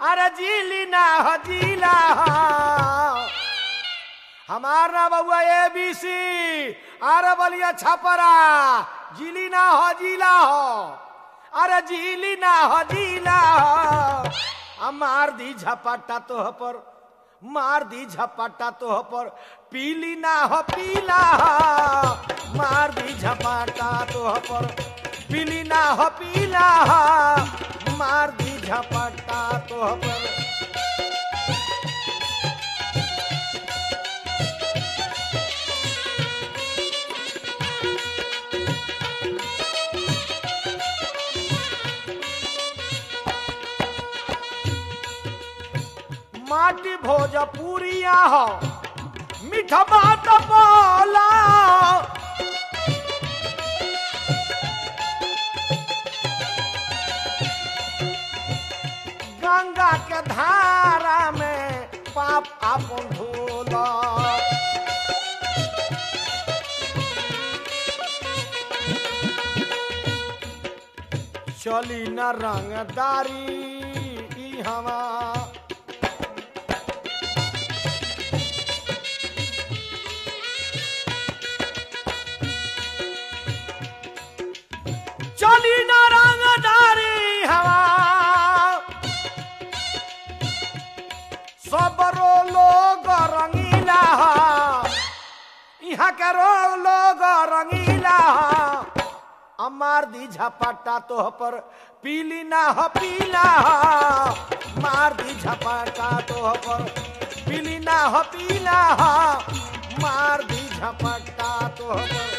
अरे जीली ना हो जीला हो हमार ना बउआ ए बी सी अरे बलिया छपरा जिली ना हो जिला हो अरे जिली ना हो जिला हो आ मार दी झपट्टा तोह पर मार दी झपट्टा तोह पर पीली ना हो पीला हो मार दी झपट्टा तोह पर पीली ना हो पीला हो मार दी झपट्टा तोह पर माटी भोजपुरिया हो मीठा बात बोला गंगा के धारा में पाप आपन धोला चली न रंगदारी ई हवा चली न रंगदारी हवा सबरो लोग रंगीला हा। यहाँ के रो लोग रंगीला हा। अमार दी झपट्टा तोह पर पीली ना हो पीला हा। मार दी झपट्टा तोह पर पीली ना हो पीला हा। मार दी झपट्टा तोह पर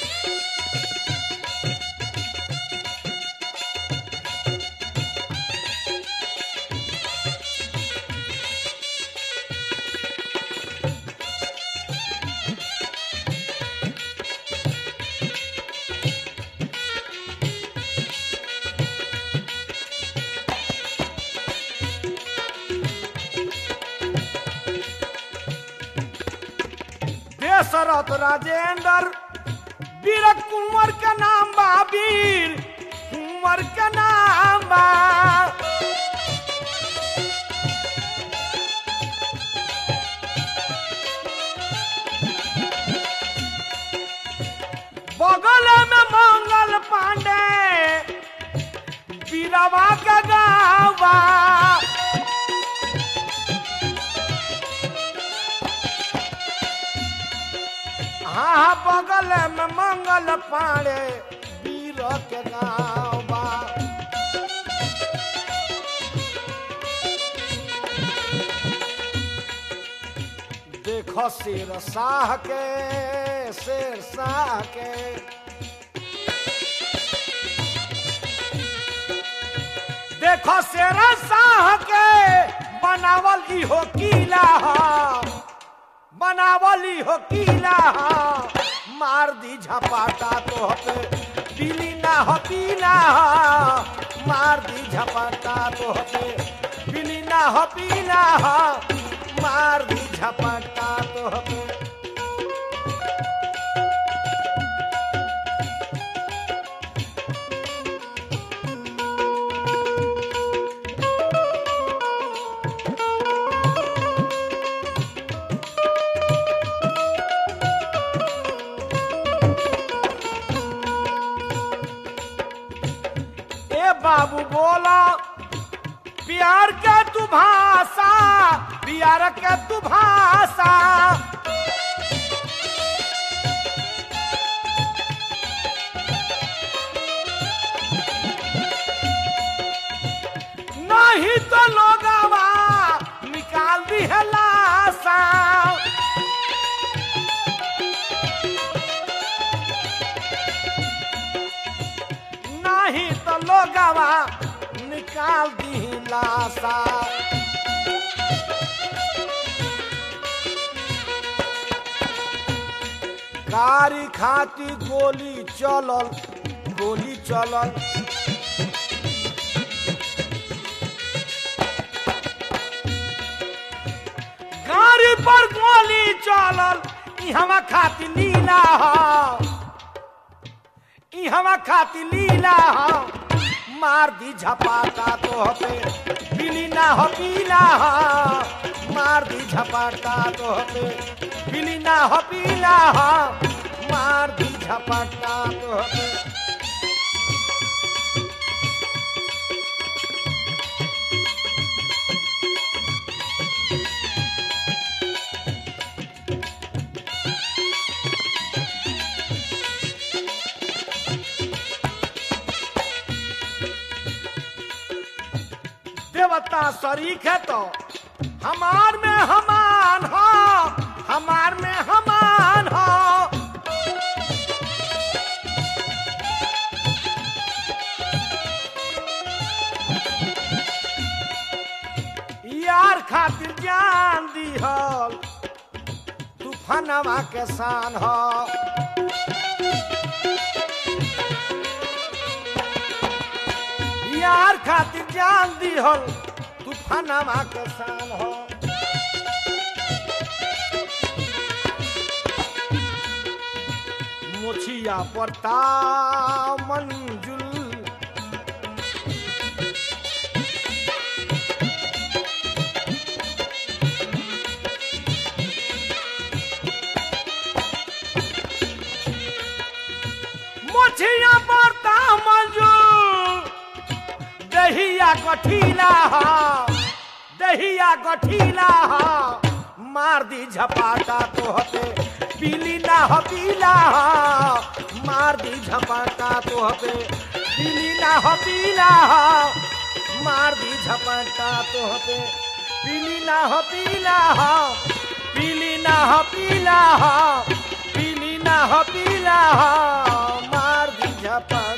दशरथ राजेंद्र वीर कुंवर का नाम बा वीर कुंवर का नाम बा बगल में मंगल पांडे बीरवा का गावा हाँ बगल में मंगल पाड़े वीर के गाँव बा देखो शेर शाह के शेर शाह के देखो शेर शाह के बनावल इहो किला हा। बनावली हो किला मार दी झपाटा तो पे पीली ना हो पीला मार दी झपाटा तो पे पीली ना हो पीला मार दी झपाटा तो पे ए बाबू बोला प्यार के तू भाषा प्यार के तू भाषा नहीं तो लोगवा निकाल दी है लाशा नहीं तो लोगवा निकाल दी लाशा कारी खाती गोली चलल गोली चलल गाड़ी पर गोली चलल ई हवा खाती लीला हा ई हवा खाती लीला हा मार दी झपाटा तो पे पीली ना हो पीला हो मार दी झपाटा तो पे पीली ना हो पीला हो मार दी झपाटा तो पे देवता शरीक है तो हमार में हमान हो हमार में हमान हो यार खातिर जान दी हल तूफानवा के शान हो यार खातिर जान दी हल तूफानवा के शान हो मोछिया पड़ता मंजुल मोछिया पड़ता मंजुल दहिया गठीला हो दहिया गठीला हो मार दी झपाटा तो हते पीली ना हो पीला हो मार दी झपाटा तो हते पीली ना हो पीला हो मार दी झपाटा तो हते पीली ना हो पीला हो पीली ना हो पीला हो पीली ना हो पीला हो मार दी झपाटा